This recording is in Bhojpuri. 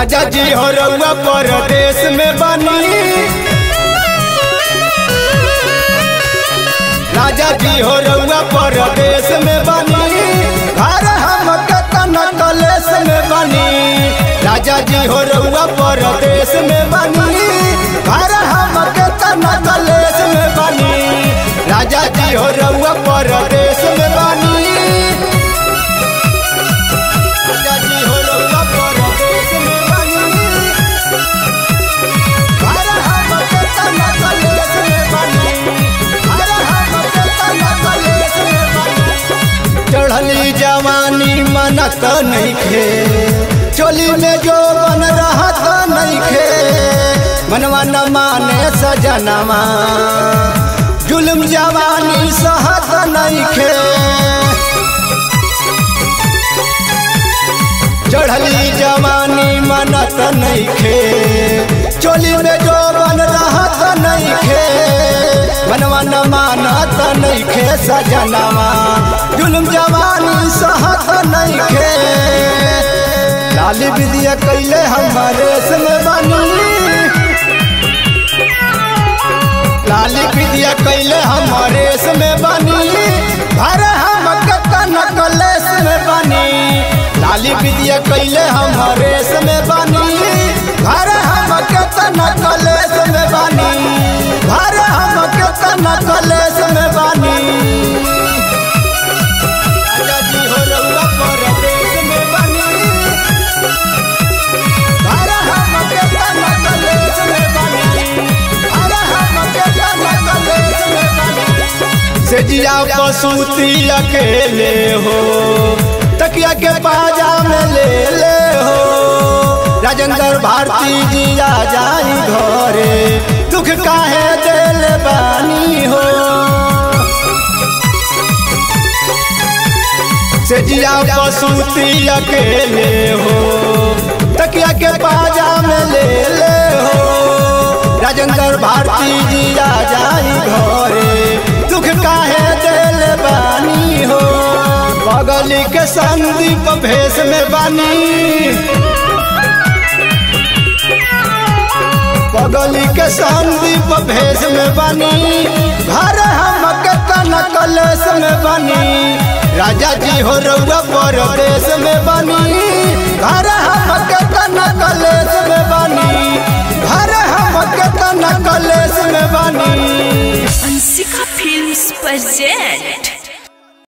राजा जी हो रउआ परदेश में बनी राजा जी हो रउआ परदेश में बनी घर हम कतन कलेश में बनी राजा जी हो रउआ परदेश में बनी घर हम कतन कलेश में बनी राजा जी हो रउआ परदेश में बनी राजा जी हो रउआ परदेश में बनी घर हम कतन कलेश में बनी घर हम कतन कलेश में बनी चढ़ली जवानी मनत नइखे चोली में जो बन रहत नइखे मनवा न माने सजनवा जुल्म जवानी सहत नइखे चढ़ली जवानी मनत नइखे चोली में जो बन रहत नइखे मनवा न मानत नइखे सजनवा जुल्म जवानी सहत नइखे लाली विद्या कैले हमारे में बनी लाली विद्या कैले हमारे में बनी घर हम कतन कलेश में बनी लाली विद्या कैले हमारे में बनी घर हम कतन कलेश में बनी घर हम कतन कलेश में बनी राजा जी हो रउआ परदेश में बनी घर हम कतन कलेश में बनी घर हम कतन कलेश में बनी से जिया पसूती अकेले हो तकिया के पाजा में ले ले हो राजेंद्र भारती जिया जाई घरे दुख काहे दिल बानी हो से जिया पसूती अकेले हो तकिया के पाजा में ले ले हो राजेंद्र भारती जिया जाई घरे दुख काहे दिल बानी हो बगली के संदीप भेष में बानी बगली के संदीप भेष में बनी घर हम कतन कलेश में बनी राजा जी हो रउआ परदेश में बनी घर हम कतन कलेश में बनी घर हम कतन कलेश में बनी Ansika Films present